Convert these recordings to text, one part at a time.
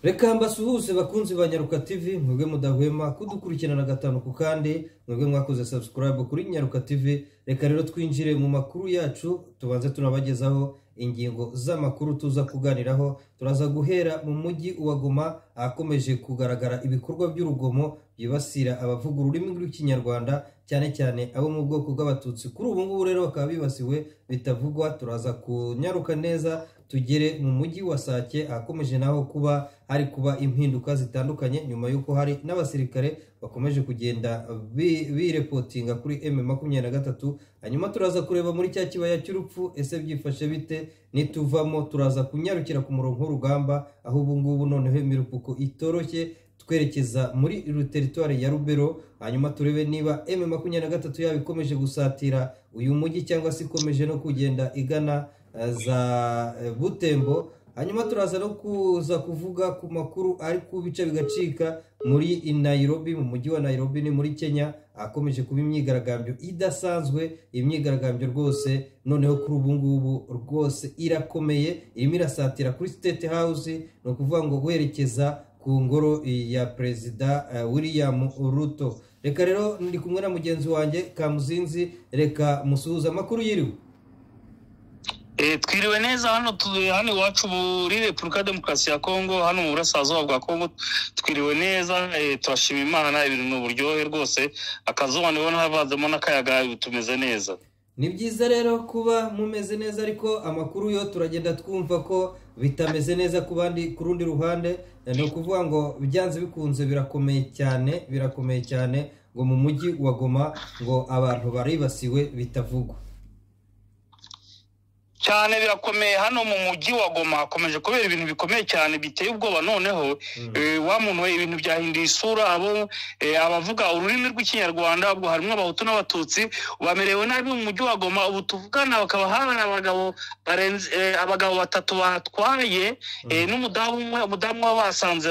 reka mbasuhuze bakunzi ba nyaruka tv mwebwe mudahwema kudukurikirana gatanu ku kandi mwebwe mwakoze subscribe kuri nyaruka tv reka rero twinjire mu makuru yacu tubanze tunabagezaho ingingo z'amakuru tuza kuganiraho turaza guhera mu mujyi wa goma ahakomeje kugaragara ibikorwa by'urugomo byibasira abavuga ururimi rw'ikinyarwanda cyane cyane abo mu bwoko bw'abatutsi kuri ubu ngubu rero bakaba bibasiwe bitavugwa turaza kunyaruka neza tugere mu mujyi wa sake ahakomeje naho kuba hari kuba impinduka zitandukanye nyuma y'uko hari n'abasirikare bakomeje kugenda birepotinga kuri m makumyabiri na gatatu hanyuma turaza kureba muri cya kibaya cy'urupfu ese byifashe bite nituvamo turaza kunyarukira ku murongo w'urugamba aho ubu ngubu noneho imirupuko itoroshye twerekeza muri teritwari ya rubero hanyuma turebe niba m makumyabiri na gatatu yaba ikomeje gusatira uyu mujyi cyangwa se ikomeje no kugenda igana za butembo hanyuma turaza no kuza kuvuga ku makuru ari ku bice bigacika muri Nairobi mu mujyi wa Nairobi ni muri Kenya akomeje kuba imyigaragambyo idasanzwe imyigaragambyo rwose noneho kuri ubu ngubu rwose irakomeye irimo irasatira kuri state house ni ukuvuga ngo guherekeza ku ngoro ya perezida William Ruto reka rero ndi kumwe na mugenzi wanjye Kamuzinzi reka musuhuza amakuru yiriwe twiriwe neza hano hano iwacu muri repubulika demokarasi ya kongo hano mu burasirazuba bwa kongo twiriwe neza turashima imana ibintu ni uburyohe rwose akazuba nibo havanzemo n'akayaga tumeze neza ni byiza rero kuba mumeze neza ariko amakuru yo turagenda twumva ko bitameze neza ku bandi ku rundi ruhande ni ukuvuga ngo byanze bikunze birakomeye cyane birakomeye cyane ngo mu mujyi wa goma ngo abantu baribasiwe bitavugwa cyane birakomeye hano mu mujyi wa goma hakomeje kubera ibintu bikomeye cyane biteye ubwoba noneho wa muntu we ibintu byahinduye isura abo abavuga ururimi rw'ikinyarwanda ubwo harimo abahutu n'abatutsi bamerewe nabi mu mujyi wa goma ubu tuvugana bakaba hari abagabo barenze abagabo batatu batwaye n'umudamu umwe umudamu we basanze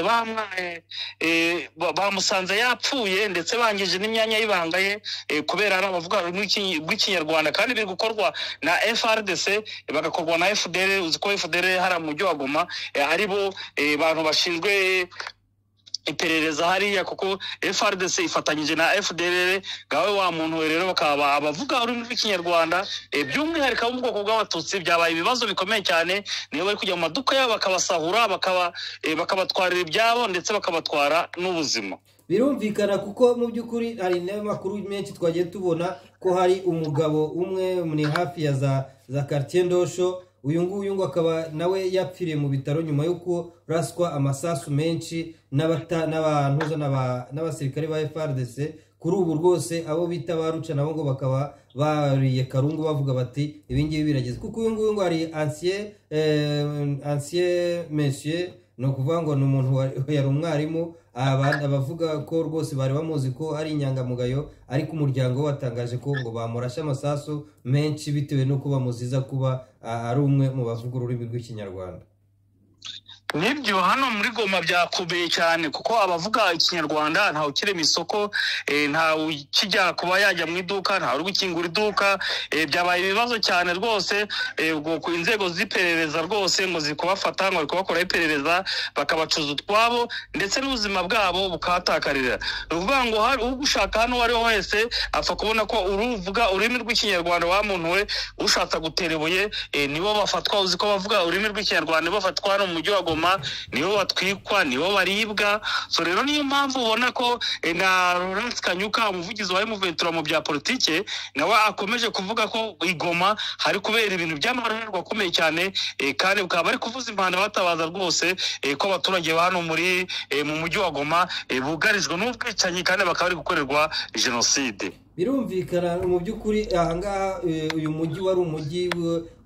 bamusanze yapfuye ndetse bangije n'imyanya y'ibanga ye kubera ari abavuga ururimi rw'ikinyarwanda kandi biri gukorwa na frdc bagakorwa na fdr uzi ko fdr hari mujyi wa goma ari bo bantu bashinzwe iperereza hariya kuko frdc ifatanyije na fdr gawe wa muntu we rero bakaba abavuga ururimi rw'ikinyarwanda by'umwihariko abo mu bwoko bw'abatutsi byabaye ibibazo bikomeye cyane niyo bari kujya mu maduka yabo bakabasahura bakabatwarira ibyabo ndetse bakabatwara n'ubuzima birumvikana kuko mu by'ukuri hari n'amakuru menshi twagiye tubona ko hari umugabo umwe ni hafi ya za za karitsiye ndosho uyu nguyu ngo akaba nawe yapfiriye mu bitaro nyuma y'uko raswa amasasu menshi n'abantuza n'abasirikare ba frdc kuri ubu rwose abo bita baruca nabo ngo bakaba bariye karungu bavuga bati ibingibi birageze kuko uyu nguyu ngo hari ansiye mensiye ni ukuvuga ngo ni umuntu yari umwarimu abavuga ko rwose bari bamuzi ko ari inyangamugayo ariko umuryango we watangaje ko ngo bamurashe amasasu menshi bitewe n'uko bamuziza kuba ari umwe mu bavuga ururimi rw'ikinyarwanda nibyo hano muri goma byakomeye cyane kuko abavuga ikinyarwanda ntawe ukiri mu isoko ntawe ukijya kuba yajya mu iduka ntawe uri gukingura iduka byabaye ibibazo cyane rwose inzego z'iperereza rwose ngo ziri kubafata ngo bari kubakora iperereza bakabacuza utwabo ndetse n'ubuzima bwabo bukahatakarira ni ukuvuga ngo ugushaka hano uwo ari we wese apfa kubona ko uruvuga ururimi rw'ikinyarwanda wa muntu we ushatse gutera ibuye nibo bafatwa uzi ko bavuga ururimi rw'ikinyarwanda nibo bafatwa hano mu mujyi wa goma nibo batwikwa nibo baribwa so rero niyo mpamvu ubona ko na Laurence kanyuka umuvugizi wa emuventura mu bya politike nawe akomeje kuvuga ko igoma hari kubera ibintu by'amarorerwa akomeye cyane kandi bakaba bari kuvuza impanda batabaza rwose ko abaturage ba hano muri mu mujyi wa goma bugarijwe n'ubwicanyi kandi bakaba bari gukorerwa jenoside birumvikana mu by'ukuri ahangaha uyu mujyi wari umujyi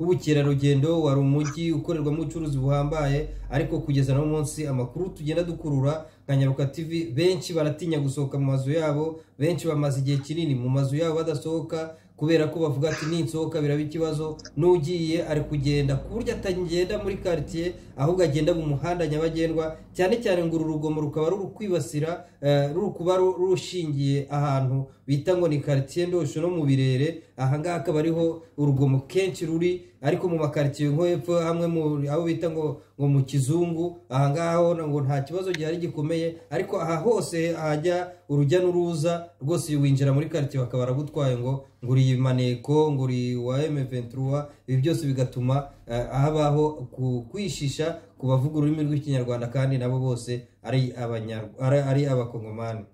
w'ubukerarugendo wari umujyi ukorerwamo ubucuruzi buhambaye ariko kugeza no munsi amakuru tugenda dukurura nka nyaruka tv benshi baratinya gusohoka mu mazu yabo benshi bamaze igihe kinini mu mazu yabo badasohoka kubera ko bavuga ati ninsohoka biraba ikibazo n'ugiye ari kugenda ku buryo atagenda muri karitsiye ahubwo agenda mu muhanda nyabagendwa cyane cyane ngo uru rugomo rukaba ruri kwibasira ruri kuba rushingiye ahantu bita ngo ni karitsiye ndosho no mu birere ahangaha akaba ariho urugomo kenshi ruri ariko mu makaritsiye nko hepfo hamwe mu aho bita ngo ngo mu kizungu ahangaha ho ngo nta kibazo gihari gikomeye ariko aha hose hajya urujya n'uruza rwose winjira muri karitsiye bakaba baragutwaye ngo ngo uri maneko ngo uri wa emeventura ibi byose bigatuma eh, habaho ku- kwishisha ku bavuga ururimi rw'ikinyarwanda kandi nabo bose ari abanya- ari- ari abakongomani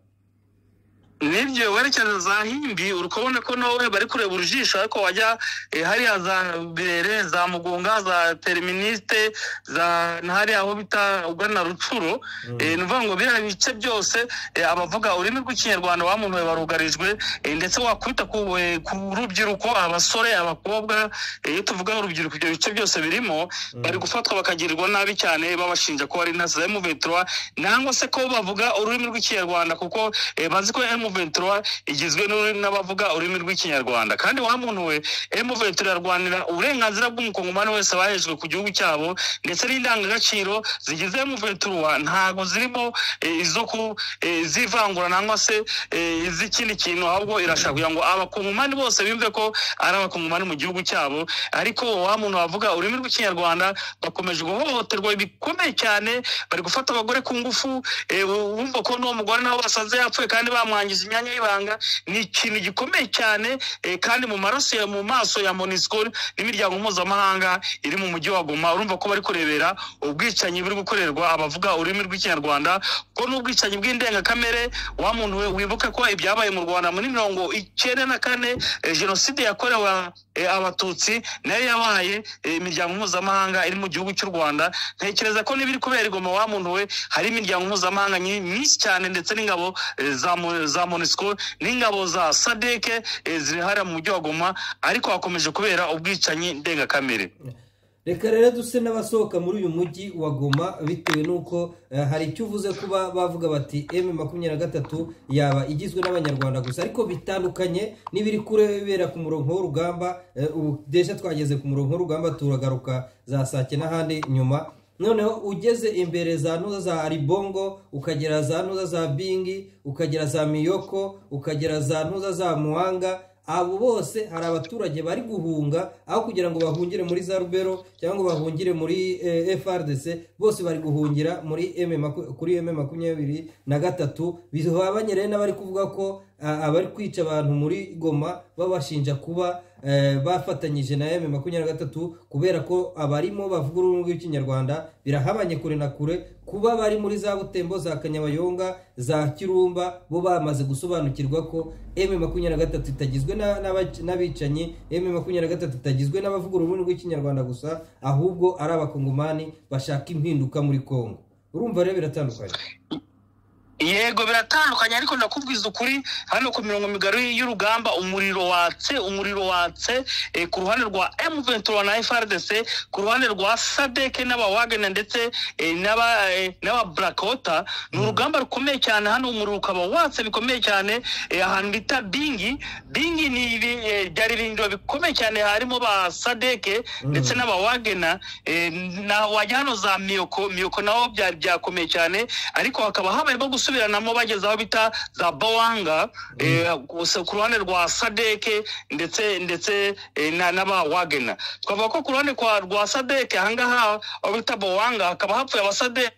nibyo werekeza za himbi uri kubona ko nawe bari kureba urujisho ariko wajya eh, hariya za bere za mugunga za teriministe za hariya aho bita ugana rucuro Eh, ni ukuvuga ngo biriya bice byose eh, abavuga ururimi rw'ikinyarwanda wa muntu we barugarijwe eh, ndetse wakubita ku eh, ku rubyiruko abasore abakobwa eh, iyo tuvuga urubyiruko ibyo bice byose birimo bari gufatwa bakagirirwa nabi cyane babashinja ko ari intasi za emuventura nangwa se ko bavuga ururimi rw'ikinyarwanda kuko eh, bazi ko emuventura igizwe n'uri- n'abavuga ururimi rw'ikinyarwanda kandi wa muntu we emuventura irarwanira uburenganzira bw'umukongomani wese wahejwe ku gihugu cyabo ndetse n'indangagaciro zigize emuventura ntago zirimo eh, izo ku eh, z'ivangura nangwa se eh, iz'ikindi kintu ahubwo irashaka kugira ngo abakongomani bose bimve ko ari abakongomani mu gihugu cyabo ariko wa muntu wavuga ururimi rw'ikinyarwanda bakomeje guhohoterwa bikomeye cyane bari gufata abagore ku ngufu eh, wumva ko n'uwo mugore nawe basanze yapfuye kandi bamwangije imyanya y'ibanga ni ikintu gikomeye cyane eh, kandi mu maraso ya mu maso ya monisco n'imiryango mpuzamahanga iri mu mujyi wa goma urumva ko bari kurebera ubwicanyi buri gukorerwa abavuga ururimi rw'ikinyarwanda ko n'ubwicanyi bw'indengakamere wa muntu we wibuke ko ibyabaye mu rwanda muri mirongo icyenda na kane eh, jenoside yakorewe eh, abatutsi nayo yabaye eh, imiryango mpuzamahanga iri mu gihugu cy'u rwanda ntekereza ko n'ibiri kubera igoma wa muntu we hari imiryango mpuzamahanga nyi- myinshi cyane ndetse n'ingabo eh, za mo- za monisco n'ingabo za sadeke ziri hariya mu mujyi wa goma ariko hakomeje kubera ubwicanyi ndengakamere reka rero duse n'abasohoka muri uyu mujyi wa Goma bitewe n'uko eh, hari icyo uvuze kuba bavuga bati m makumyabiri na gatatu yaba igizwe n'abanyarwanda gusa ariko bitandukanye n'ibiri kurebera ku murongo w'urugamba eh, ubu desha twageze ku murongo w'urugamba turagaruka za sake n'ahandi nyuma noneho ugeze imbere za nuza za aribongo ukagera za nuza za bingi ukagera za miyoko ukagera za nuza za muhanga abo bose hari abaturage bari guhunga aho kugira ngo bahungire muri za rubero cyangwa ngo bahungire muri eh, frdc bose bari guhungira muri M maku- kuri m makumyabiri na gatatu bihabanye rero n'abari kuvuga ko ah, abari kwica abantu muri goma babashinja kuba eh, bafatanyije na m makumyabiri na gatatu kubera ko abarimo bavuga ururimi rw'ikinyarwanda birahabanye kure na kure kuba bari muri za butembo za kanyabayonga za kirumba bo bamaze gusobanukirwa ko m makumyabiri na gatatu itagizwe na- n'abac- n'abicanyi m makumyabiri na gatatu itagizwe n'abavuga ururimi rw'ikinyarwanda gusa ahubwo ari abakongomani bashaka impinduka muri kongo urumva rero biratandukanye yego biratandukanye ariko ndakubwiza ukuri hano ku mirongo migari y'urugamba umuriro watse umuriro watse eh, ku ruhande rwa M23 na FRDC ku ruhande rwa SADC n'abawagana ndetse eh, n'aba eh, n'aba Blackota ni urugamba rukomeye cyane hano umuriro ukaba watse bikomeye cyane eh, ahantu bita Bingi Bingi ni ibi- eh, byari ibirindiro bikomeye cyane harimo ba SADC ndetse n'abawagana eh, na wajya hano za Miyoko Miyoko naho byari byakomeye cyane ariko hakaba habayemo gusubiranamo bageze aho bita za bawanga eh, gusa ku ruhande rwa sadeke ndetse ndetse eh, na- n'abawagena twavuga ko ku ruhande kwa- rwa sadeke ahangaha aho bita bawanga hakaba hapfuye abasadeke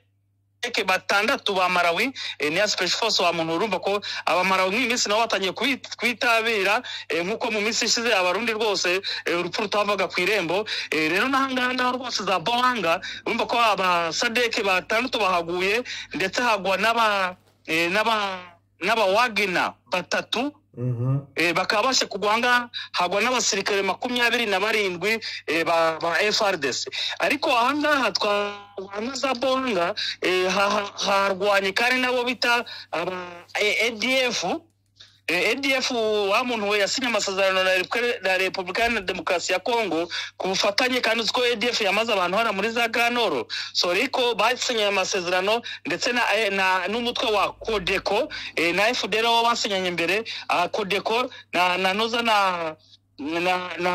batandatu ba marawi eh, niya special force wa muntu urumva ko abamarawi mw'iyi minsi nabo batangiye kubi- kwitabira eh, nk'uko mu minsi ishize abarundi rwose eh, urupfu rutavaga ku irembo Eh, rero n'ahangaha naho rwose za bawanga urumva ko abasadeke batandatu bahaguye ndetse hagwa n'aba eh, n'aba- n'abawagena batatu Mhm. eh, bakaba bashe kugwanga hagwa n'abasirikare makumyabiri na barindwi eh, ba, ba frdc ariko ahangaha twahana za bonga eh, ha- ha- harwanye kandi nabo bita aba eh, adf Eh, adf wa muntu we yasinye amasezerano na Repubulika- na repubulika iharanira demokarasi ya kongo ku bufatanye kandi uzi ko adf yamaze abantu hariya muri za ganoro soriko basinyanye amasezerano ndetse na- eh, na- n'umutwe wa kodeko eh, na fdr wo basinyanye mbere ah, kodeko na na noza na na na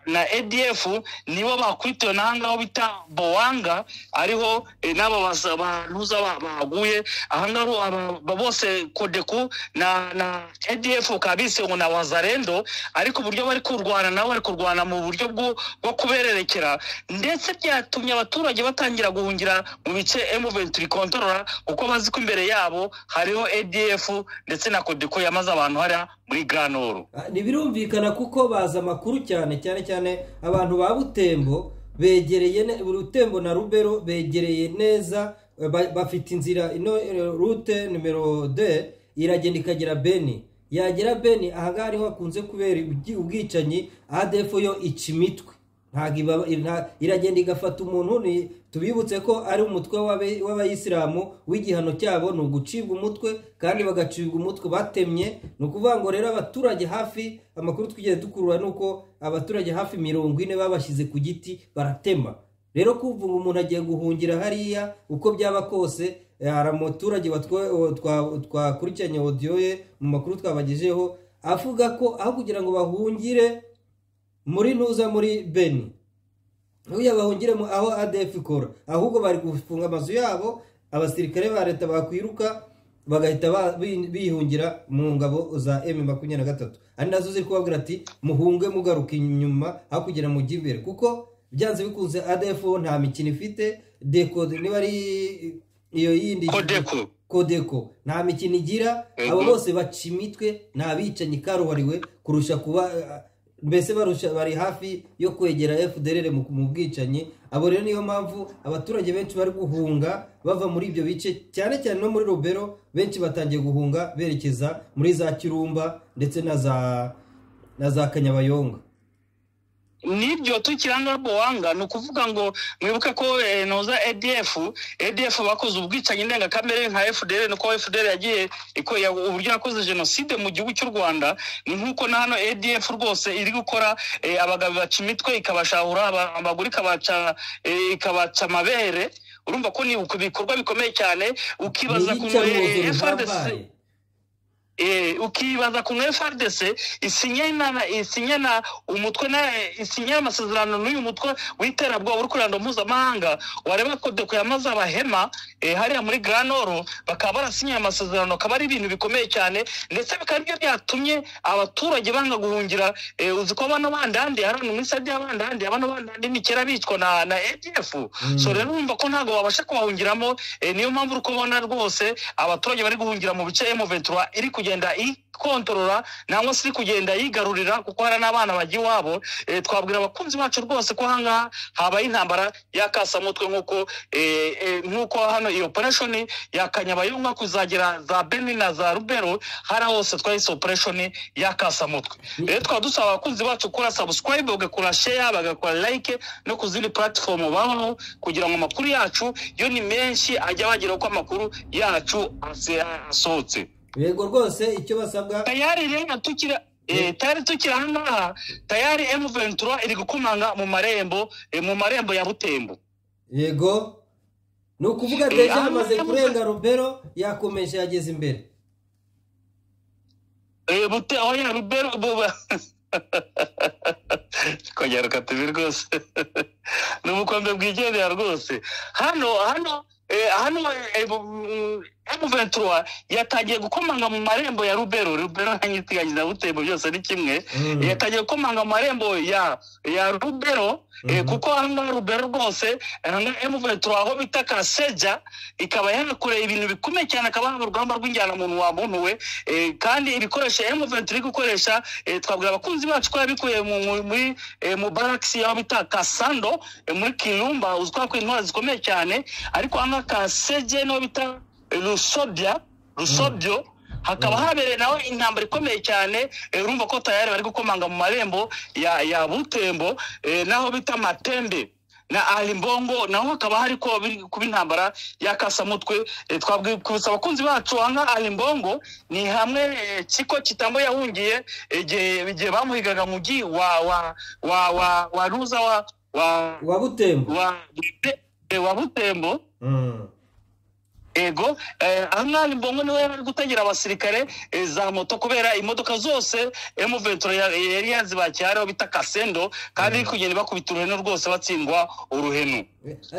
na adf nibo bakwitiwe n'ahangaho bita bowanga ariho eh, n'aba basa- bantuza ba- baguye ahangaho aba- ba- bose kodeku na na adf ukaba bise ngo na wazarendo ariko uburyo bari kurwana nabo bari kurwana mu buryo bwo bwo kubererekera ndetse byatumye abaturage batangira guhungira mu bice emuventi rikontorora kuko bazi ko imbere yabo hariho adf ndetse na kodeko yamaze abantu hariya muri granoro Ah, ntibirumvikana kuko baza amakuru cyane cyane cyane abantu ba butembo begereye ne- butembo na rubero begereye neza eh, ba- bafite inzira ino eh, rute nimero de iragenda ikagera beni yagera beni ahangaha ariho hakunze kubera ubwi- ubwicanyi adf yo ica imitwe ntabwo iba- nta- iragenda igafata umuntu ni tubibutse ko ari umutwe w'abe- w'abayisilamu w'igihano cyabo ni ugucibwa umutwe kandi bagacibwa umutwe batemye ni ukuvuga ngo rero abaturage hafi amakuru twigeze dukurura ni uko abaturage hafi mirongo ine babashyize ku giti baratema rero kuvuga ngo umuntu agiye guhungira hariya uko byaba kose eh, hari umuturage watwa- wa- twa- twakurikiranye audio ye mu makuru twabagejeho avuga ko aho kugira ngo bahungire muri ntuza muri beni nk'uyu bahungiremo aho adf ikora ahubwo bari gufunga amazu yabo abasirikare ba leta bakwiruka bagahita ba- bi- bihungira mu ngabo za m makumyabiri na gatatu ari nazo ziri kubabwira ati muhunge mugaruka inyuma aho kugira mujye imbere kuko byanze bikunze adf bo nta mikino ifite dekode niba ari iyo yindi kodeko kodeko nta mikino igira Mhm. abo bose baca imitwe ni abicanyi karuhariwe kurusha kuba eh, mbese barusha bari hafi yo kwegera fdr mu mu bwicanyi abo rero niyo mpamvu abaturage benshi bari guhunga bava muri ibyo bice cyane cyane no muri robero benshi batangiye guhunga berekeza muri za kirumba ndetse na za na za kanyabayonga nibyo tukiranga bowanga ni ukuvuga ngo mwibuke ko eh, noza adf adf bakoze ubwicanyi ndengakamere nka fdr nuko fdr yagiye iko- ya- uburyo yakoze jenoside mu gihugu cy'u rwanda ni nk'uko na hano adf rwose iri gukora eh, abagabo baca imitwe ikabashahura aba- amaguru ikabaca eh, ikabaca amabere urumva ko ni uku- ibikorwa bikomeye cyane ukibaza ku eh, iyicarubozo FRDC ruhambaye eh, ukibaza ku frdc isinye na isinye na umutwe na isinye amasezerano n'uyu mutwe w'iterabwoba uri ku ruhando mpuzamahanga wareba kodeko yamaze abahema eh, hariya muri granoro bakaba barasinye aya masezerano akaba ari ibintu bikomeye cyane ndetse bikaba aribyo byatumye abaturage banga guhungira eh, uzi ko bano bandandi hari ahantu muri sadi y'abandandi bano bandandi ni kera bicwa na, na adf Mm. so rero urumva ko ntabwo babasha kubahungiramo eh, niyo mpamvu uri kubona rwose abaturage bari guhungira mu bice M23 iri kugenda ikontorora nangwa se iri kugenda yigarurira kuko hari n'abana bajya iwabo eh, twabwira abakunzi bacu rwose ko ahangaha habaye intambara y'akasamutwe nk'uko eh, eh, nk'uko hano iyo operation yakanyabayonga kuzagera za beni na za rubero hari aho hose twahise operation y'akasamutwe rero tukaba dusaba abakunzi bacu gukora subscribe bagakora share bagakora like no ku zindi platform babaho kugira ngo amakuru yacu yo ni menshi ajya bagera uko amakuru yacu ase- asohotse yego rwose icyo basabwa tayari rero tukira eh, tayari tukiri ahangaha tayari m23 iri gukomanga mu marembo eh, mu marembo ya butembo yego ni ukuvuga Eh, deje ah, yamaze ah, kurenga rubero yakomeje yageze imbere Eh, bute oya rubero buba kongera ukatubi rwose ni ubukombe bwigendera rwose hano hano eh, hano m23 yatangiye gukomanga mu marembo ya rubero rubero ntanyitiganye na butembo byose ni kimwe Mm. yatangiye gukomanga mu marembo ya ya rubero eh, Mhm. kuko ahangaha rubero rwose m23 aho bita kaseja ikaba yanakoreye ibintu bikomeye cyane akaba mu rugamba rw'injyana muntu wa muntu we eh, kandi ibikoresho m23 iri gukoresha eh, twabwira abakunzi bacu ko yabikuye mu- mu- muri eh, mu barakisi y'aho bita kasando eh, muri kirumba uzwi ko intwara zikomeye cyane ariko ahangaha kaseje niho bita rusobya rusobyo hakaba habereye nawe intambara ikomeye cyane eh, urumva ko tayari bari gukomanga mu marembo ya ya butembo eh, n'aho bita matembe na alimbongo naho hakaba hari ko biri kuba intambara y'akasamutwe eh, twabwibutsa abakunzi bacu aha alimbongo ni hamwe eh, kiko kitambo yahungiye eh, igihe igihe bamuhigaga mu mujyi wa wa wa wa wa ruza wa wa wa butembo wa, eh, wa butembo Mm. ego aha ngaha mbongo niwe yari ari gutegera abasirikare eh, za moto kubera imodoka zose emuventura yari yazibakiye hariho bita kasendo kandi iri kugenda ibakubita uruhenu rwose batsindwa uruhenu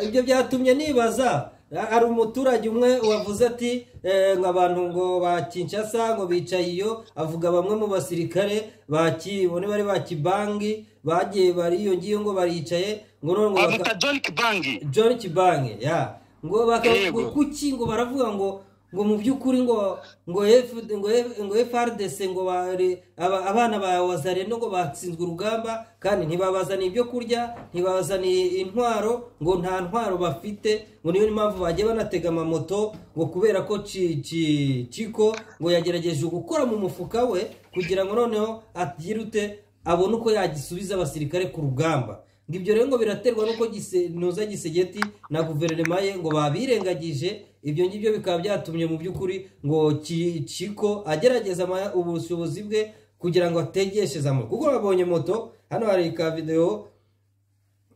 ibyo byatumye nibaza hari umuturage umwe wavuze ati eh, ngo abantu ngo ba kinshasa ngo bicaye iyo avuga bamwe mu basirikare ba Ki- bo ni bari ba kibangi bagiye bariyongiye ngo baricaye ngo none ngo baka- bamwita john kibangi john kibange ya ngo baka- Yego. ngo kuki ngo baravuga ngo ngo mu by'ukuri ngo ngo F- ngo F- ngo frdc ngo bari- aba- abana ba wazarendo ngo batsinzwe urugamba kandi ntibabazaniye ibyo kurya ntibabazaniye intwaro ngo nta ntwaro bafite ngo niyo mpamvu bagiye banatega amamoto ngo kubera ko Ci- Ci- ciko ngo yagerageje gukora mu mufuka we kugira ngo noneho agire ute abone uko yagisubiza abasirikare ku rugamba ngo ibyo rero ngo biraterwa n'uko gise- ntuza gisegeti na guverinoma ye ngo babirengagije ibyo ngibyo bikaba byatumye mu by'ukuri ngo Ki- kiko agerageza ama- ubushobozi bwe kugira ngo ategesheze amajwi kuko babonye moto hano hari ka videwo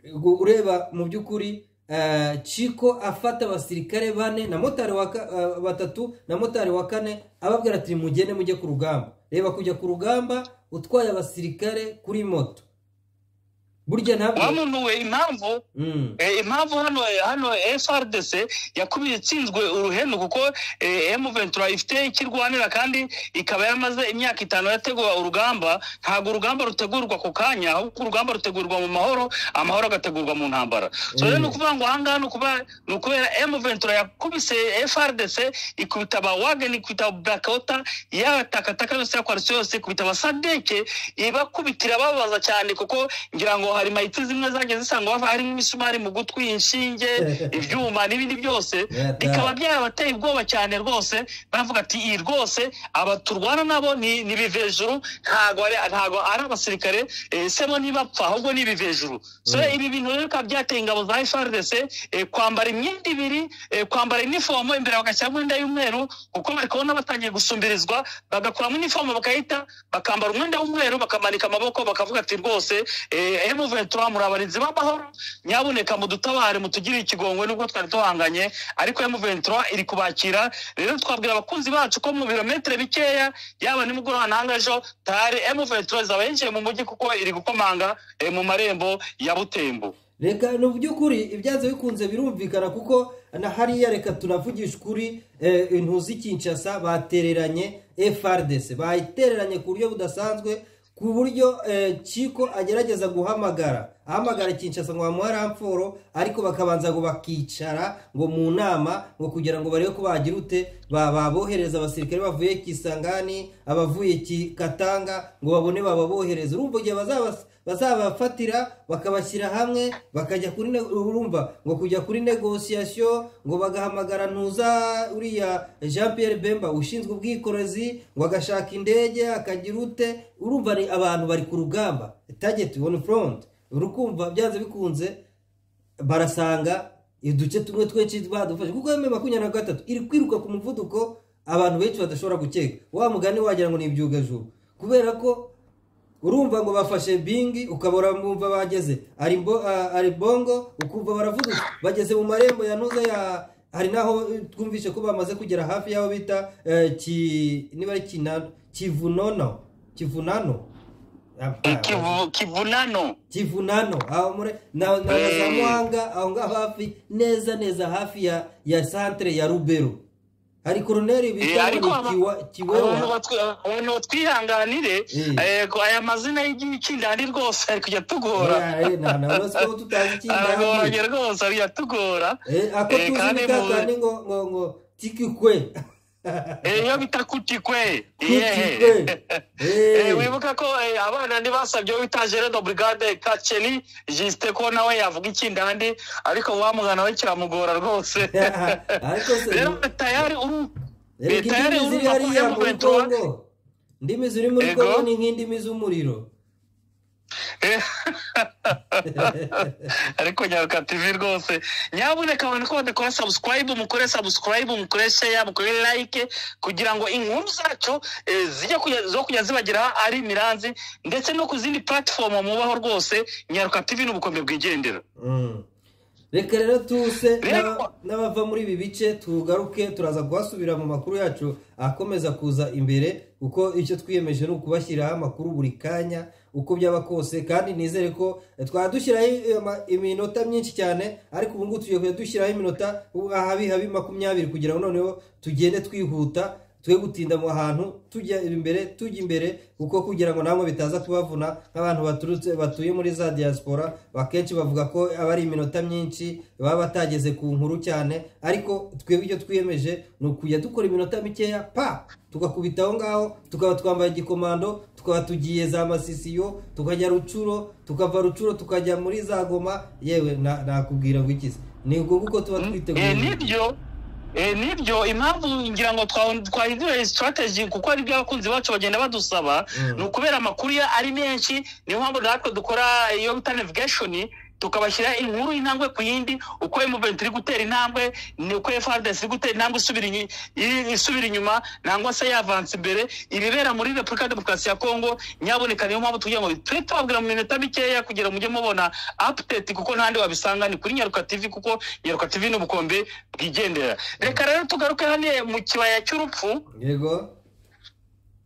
gu- ureba mu by'ukuri eh, Chiko afata abasirikare bane na motari wa ka- eh, batatu na motari wa kane ababwira ati mugende mujye ku rugamba reba kujya ku rugamba utwaye abasirikare kuri moto burya wa ntabwo muntu we impamvu Mm, Eh, impamvu hano hano frdc yakubise itsinzwe uruhenu kuko eh, m ventura ifite icyo irwanira kandi ikaba yaramaze imyaka itanu yategura urugamba ntabwo urugamba rutegurwa ku kanya ahubwo urugamba rutegurwa mu mahoro amahoro agategurwa mu ntambara so rero ni ukuvuga ngo ahangaha ni ukuba- ni ukubera m ventura yakubise frdc ikubita ba wagen ikubita blakota yatakataka yose yakwariso yose ikubita abasadeke ibakubitira bababaza cyane kuko ngira ngo hari mayiti zimwe zagiye zisanga bava harimo imisumari mu gutwi inshinge ibyuma n'ibindi byose Yeah, bikaba yeah. byabateye ubwoba cyane rwose baravuga ati iyi rwose aba turwana nabo ni ni ibivejuru ntago ari ntago ari abasirikare eh, semo ntibapfa ahubwo ni ibivejuru so Mm. ibi bintu rero bikaba byateye ingabo za FRDC eh, kwambara imyenda ibiri eh, kwambara inifomo imbere bagashyiramo imyenda y'umweru kuko bari kubona batangiye gusumbirizwa bagakuramo inifomo bakayita bakambara umwenda w'umweru bakamanika amaboko bakavuga ati rwose eh, M ventura muri abarinzi b'amahoro nyabuneka mudutabare mutugirire ikigongwe nubwo twari duhanganye ariko emu ventura iri kubakira rero twabwira abakunzi bacu ko mu birometero bikeya yaba nimugoroba nanga ejo tayari emu ventura izaba yinjiye mu mujyi kuko iri gukomanga eh, mu marembo ya butembo reka ni by'ukuri ibyanze bikunze birumvikana kuko na hariya reka tunavugisha ukuri eh, intuzi kinshasa batereranye frdc bayitereranye ku buryo budasanzwe ku buryo eh, kiko agerageza guhamagara ahamagara kinshasa ngo bamuhe ramforo ariko bakabanza ngo bakicara ngo mu nama ngo kugira ngo barebe ko bagira ute ba- babohereza abasirikare bavuye kisangani abavuye kikatanga ngo babone bababohereza urumva igihe bazabas bazabafatira bakabashyira hamwe bakajya kuri ne- urumva ngo kujya kuri negosiyasiyo ngo bagahamagara ntuza uriya jean pierre bemba ushinzwe ubwikorezi ngo agashaka indege akagira ute urumva ari abantu bari ku rugamba target on front urukumva byanze bikunze barasanga uduce tumwe twinshi badufashe kuko eme makumyabiri na gatatu iri kwiruka ku muvuduko abantu benshi badashobora gukeka wa mugani wagira ngo ni ibyugajuru kubera ko urumva ngo bafashe bingi ukabura bumva bageze ari mbo- a- ari bongo ukumva baravuga bageze mu marembo ya ntuza ya hari naho eh, twumvishe ko bamaze kugera hafi y'aho bita eh, ki niba ari kinano kivunono kivunano Eh, Kivu- kivunano kivunano aho muri na na Eh. za muhanga aho ngaho hafi neza neza hafi ya ya santere ya rubero hari koroneri Eh, bita ariko aba- ngo ni abantu kiwewa batwi- abantu batwihanganire Mm. eh, ko aya mazina y'icyindani rwose ari kujya tugora ntabwo tutazi ikindi aragoranye rwose ari tugora Eh, ako Eh, tuzi kandi ni mu- kakandi ngo ngo ngo tiki kwe iyo bita kutikwe tiki yehe kwe Eh, Eh, wibuka ko eh, abana ntibasabye wita gerard brigade kaceni jisite ko nawe yavuga ikindandi ariko wamugana we kiramugora rwose ariko se rero tayari uru erega Leta yari indimi ziri urumva ko hariya muri yamuventura. kongo indimi ziri muri Yego. kongo ni nk'indimi z'umuriro Eh, ariko nyaruka tv rwose nyabuneka abantu ko badakora subscribe mukore subscribe mukore share mukore like kugira ngo inkuru zacu eh, zijye kujya- zo kujya zibageraho ari miranzi ndetse no ku zindi platform mubaho rwose nyaruka tv n'ubukombe bwigendera Mm. reka rero tuse Rero- n'aba- n'abava muri ibi bice tugaruke turaza guhasubira mu makuru yacu akomeza kuza imbere kuko icyo twiyemeje ni ukubashyiriraho amakuru buri kanya uko byaba kose kandi nizere ko eh, twaba dushyiraho eh, ama- iminota myinshi cyane ariko ubu ngubu tugiye kujya dushyiraho iminota ubu habi habi makumyabiri kugira ngo noneho tugende twihuta twe gutinda mu hantu tujya imbere tujya imbere kuko kugira ngo namwe bitaza kubavuna nk'abantu baturutse batuye muri za diaspora akenshi bavuga ko aba ari iminota myinshi baba batageze ku nkuru cyane ariko twebwe icyo twiyemeje ni ukujya dukora iminota mikeya pa tugakubita aho ngaho tukaba twambaye igikomando tukaba tugiye za masisiyo tukajya rucuro tukava rucuro tukajya muri za goma yewe na- nakubwira ngo iki se ni ubwo nguko tuba twiteguye Eh, nibyo eh, nibyo impamvu ngira ngo twa- twahindure strategy kuko ari byo abakunzi bacu bagenda badusaba Mm. ni ukubera amakuru ya- ari menshi niyo mpamvu natwe dukora iyo bita navigation tukabashyira inkuru intambwe ku yindi uko M23 iri gutera intambwe ni uko FRDC iri gutera intambwe isubira inyu- i- isubira inyuma nangwa se yavanse imbere ibibera muri Repubulika Demokarasi ya Kongo nyaboneka niyo mpamvu tugira ngo tujye tubabwira mu minota mikeya kugira mujye mubona update kuko ntandi wabisanga ni kuri Nyaruka TV kuko Nyaruka TV ni ubukombe bwigendera reka rero tugaruke hano mu kibaya cy'urupfu yego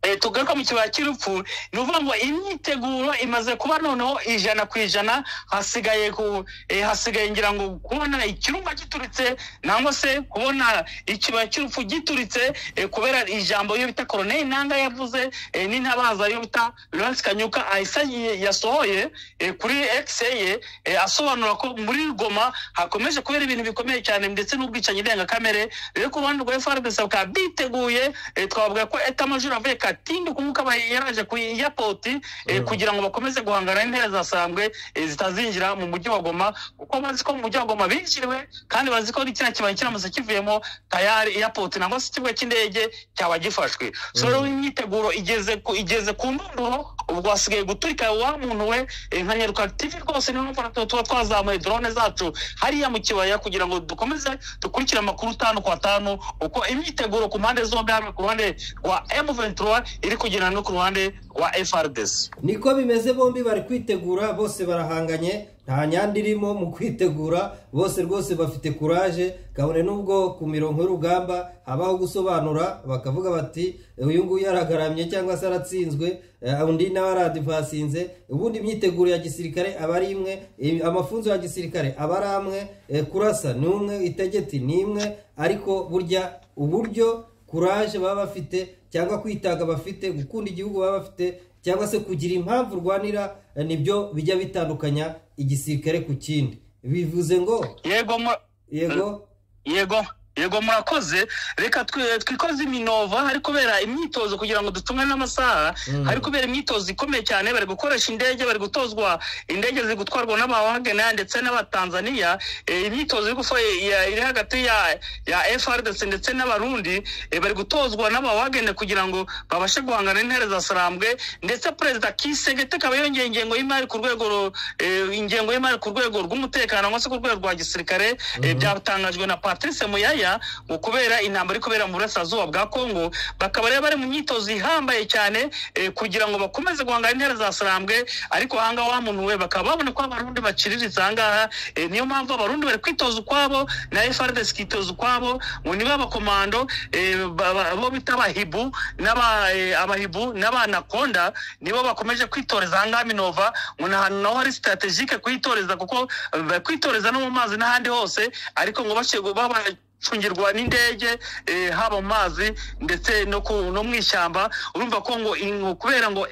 Eh, tugaruka mu kibaya cy'urupfu ni ukuvuga ngo imyiteguro imaze kuba noneho ijana ku ijana hasigaye ku eh, hasigaye ngira ngo kubona ikirumba gituritse nangwa se kubona ikibaya cy'urupfu gituritse eh, kubera ijambo iyo bita koroneli nanga yavuze eh, n'intabaza iyo bita lawrence kanyuka ahise yi- yasohoye eh, kuri x ye eh, asobanura ko muri goma hakomeje kubera ibintu bikomeye cyane ndetse n'ubwicanyi ndengakamere rero ku ruhande rwa frdc bakaba biteguye eh, twavuga ko etamajoro avuye katindi kumuka yaraje ku iyapoti eh, Mm. kugira ngo bakomeze guhangana n'intera zasambwe eh, zitazinjira mu mujyi wa goma kuko bazi ko mu mujyi wa goma binjiriwe kandi bazi ko n'ikina kibaya kiramutse kivuyemo tayari iyapoti nangwa se ikibuga cy'indege cyaba gifashwe so Mm. rero imyiteguro igeze ku igeze ku ndunduro ubwo hasigaye guturika wa muntu we eh, nka nyaruka tv rwose niyo mpamvu natwe tuba twazamuye drone zacu hariya mu kibaya kugira ngo dukomeze dukurikire amakuru tanu kwa tanu uko imyiteguro ku mpande zombi haba ku ruhande rwa M23 iri kugirana no ku ruhande rwa FRDC niko bimeze bombi bari kwitegura bose barahanganye nta nyanda irimo mu kwitegura bose rwose bafite kuraje kabone n'ubwo ku mirongo y'urugamba habaho gusobanura bakavuga bati uyu nguyu yaragaramye cyangwa se aratsinzwe eh, undi nawe aradivasinze ubundi imyiteguro ya gisirikare aba ari imwe eh, amafunzo ya gisirikare aba ari amwe eh, kurasa ni umwe itegeti ni imwe ariko burya uburyo kuraje baba bafite cyangwa kwitanga bafite gukunda igihugu baba bafite cyangwa se kugira impamvu urwanira eh, nibyo bijya bitandukanya igisirikare ku kindi bivuze ngo yego mu- yego yego yego murakoze reka twi- twikoze iminova hari kubera imyitozo kugira ngo dutunge n'amasaha Mm. hari kubera imyitozo ikomeye cyane bari gukoresha indege bari gutozwa indege ziri gutwarwa n'abawagana ndetse n'abatanzaniya Eh, imyitozo iri gufo- ya- iri hagati ya ya frdc ndetse n'abarundi eh, bari gutozwa n'abawagana kugira ngo babashe guhangana n'intare za sarambwe ndetse perezida kisegete akaba yongeye ingengo y'imari ku rwego ru- eh, ingengo y'imari ku rwego rw'umutekano cyangwa se ku rwego rwa gisirikare eh, byatangajwe na patrice muyaya ngo kubera intambara iri kubera mu burasirazuba bwa kongo bakaba rero bari mu myitozo ihambaye cyane eh, kugira ngo bakomeze guhangana n'intera za sarambwe ariko ahangaha wa muntu we bakaba babona ko abarundi baciriritse ahangaha eh, niyo mpamvu abarundi bari kwitoza ukwabo na frdc ikitoza ukwabo ngo niba abakomando eh, ba- ba- bo bita abahibu n'aba- eh, abahibu n'abanakonda nibo bakomeje kwitoreza ahangaha minova ngo ni ahantu naho hari strategike kuhitoreza kuko eh, kwitoreza no mu mazi n'ahandi hose ariko ngo bashyirwe baba cungirwa n'indege eh, haba mu mazi ndetse no ku- no mu ishyamba urumva ko ngo in- kubera ngo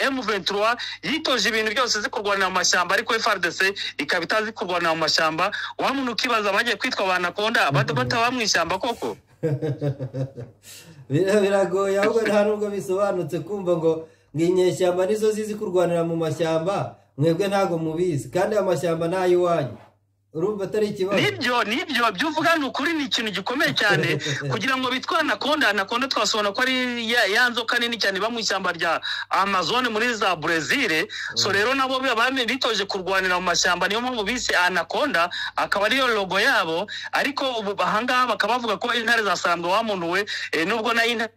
M23 yitoje ibintu byose zikurwanira mu mashyamba ariko FRDC ikaba itazi kurwanira mu mashyamba wa muntu ukibaza bagiye kwitwa abanakonda bata bataba mu ishyamba koko Bira- biragoye ahubwo nta nubwo bisobanutse kumva ngo ngo inyeshyamba nizo zizi kurwanira mu mashyamba mwebwe ntabwo mubizi kandi amashyamba ni ay'iwanyu urumva atari ikibazo nibyo nibyo ibyo uvuga ni ukuri ni ikintu gikomeye cyane kugira ngo bitwa anakonda anakonda twasobona ko ari ya, ya nzoka nini cyane iba mu ishyamba rya amazone muri za brezil so rero nabo bame bitoje kurwanira mu mashyamba niyo mpamvu bise anakonda akaba ariyo logo yabo ariko ubu ahangaha bakaba bavuga ko intare zasambwe wamunuwe eh, nubwo nayo intare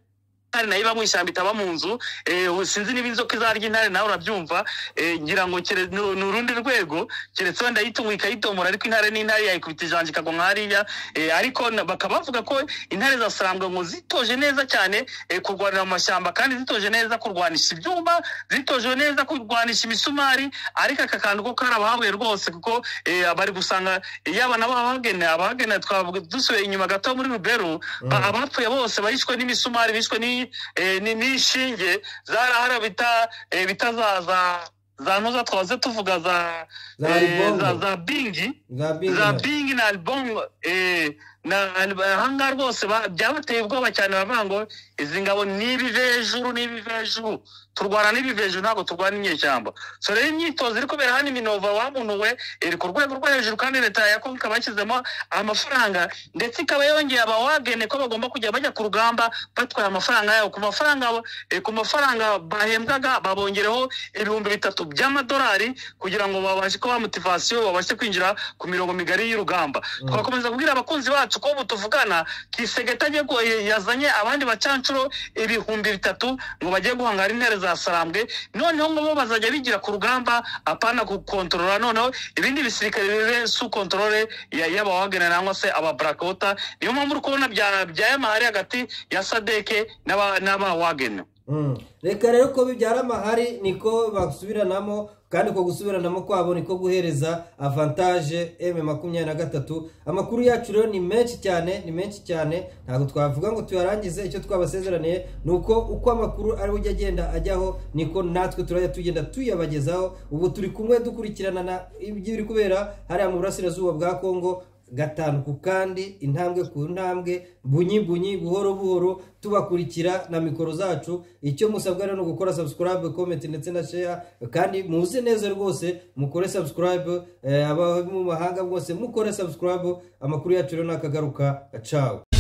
intare nayo iba mu ishyamba itaba mu nzu eh, ubu sinzi niba inzoka izarya intare nawe urabyumva eh, ngira ngo kere- ni ni urundi rwego keretse wenda yitunga ikayitomora ariko intare n'intare yayikubita ijanja ikagwa nka hariya eh, ariko na- bakaba bavuga ko intare zasambwa ngo zitoje neza cyane eh, kurwanira mu mashyamba kandi zitoje neza kurwanisha ibyuma zitoje neza kurwanisha imisumari ariko aka kantu ko kari abahabuye rwose kuko eh, bari gusanga yaba nabo abahagene abahagene twavuga dusubiye inyuma gato muri ruberu ba- abapfuye bose barishwe n'imisumari bishwe ni- eh, ni- n'inshinge zarahara bita eh, bita za za za noza twaze tuvuga za Za eh, Alibongo. za- za bingi za za bingi bingi na albongo eh, na ahangaha rwose ba- byabateye ubwoba cyane baravuga ngo izi ngabo ni ibivejuru ni ibivejuru turwana n'ibivejuru ntabwo turwana n'inyeshyamba so rero imyitozo iri kubera hano iminova wamunuwe iri ku rwego rwo hejuru kandi leta ya kongo ikaba yashyizemo amafaranga ndetse ikaba yongeye abawagene ko bagomba kujya bajya ku rugamba batwaye amafaranga yabo ku mafaranga eh, ku mafaranga bahembwaga babongereho ibihumbi bitatu by'amadolari kugira ngo babashe kuba motivasiyo babashe kwinjira ku mirongo migari y'urugamba twakomeza kubwira abakunzi bacu ko ubu tuvugana kisegeta agiye ku- yazanye abandi bacanshuro ibihumbi bitatu ngo bagiye guhangara intare za sarambwe noneho ngo bo bazajya bigira ku rugamba apana gukontorora noneho ibindi bisirikare bibe su kontorore ya- y'abawagana nangwa se aba blackwater niyo mpamvu uri kubona bya- byaye amahari hagati ya sadeke n'aba- n'abawagene Mm. reka rero ko bibyara amahari niko basubiranamo kandi uko gusubiranamo kwabo niko guhereza avantage m makumyabiri na gatatu amakuru yacu rero ni menshi cyane ni menshi cyane ntabwo twavuga ngo tuyarangize icyo twabasezeraniye ni uko uko amakuru ariwe ujya agenda ajyaho niko natwe turajya tugenda tuyabagezaho ubu turi kumwe dukurikirana na ibiri kubera hariya mu burasirazuba bwa kongo gatanu ku kandi intambwe ku ntambwe bunyi bunyi buhoro buhoro tubakurikira na mikoro zacu icyo musabwa rero ni ugukora subscribe comment ndetse na share kandi muze neza rwose mukore subscribe eh, abari mu mahanga bwose mukore subscribe amakuru yacu rero nakagaruka cawe